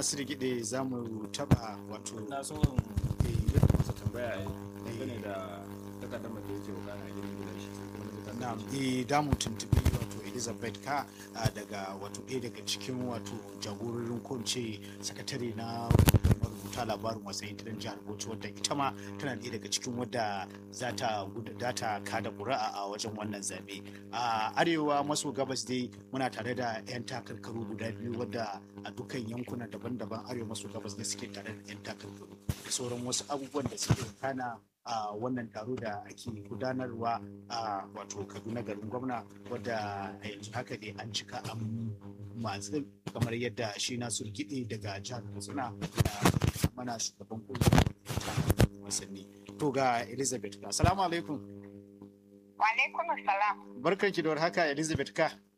Nasiru Gide za mu taba wato na so in yi masa tambaya dangane da takaddama da yake wakana a gidan gidan shi sai kuma na na ji eh da mu tuntubi wato Elizabeth ka ah, daga wato ɗaya daga cikin wato jagororin ko in ce sakatare na marubuta labarin wasan gidan jihar Bauchi wadda ita ma tana ɗaya daga cikin wadda za ta guda- za ta kada ƙuri'a a wajen wannan zaɓe a arewa maso gabas dai muna tare da 'yan takarkaru guda biyu wadda a dukkan yankuna daban-daban arewa maso gabas ne suke tare da 'yan takarkaru da sauran wasu abubuwan da suke kana a wannan taro da ake gudanarwa a wato kaduna garin gwamna wadda a yanzu haka ne an cika an matsin kamar yadda shi na surgiɗe daga jihar katsina da mana shugaban kungiyar wasanni to ga elizabeth ka salamu alaikum Wa alaikum salam. barkanki da haka elizabeth ka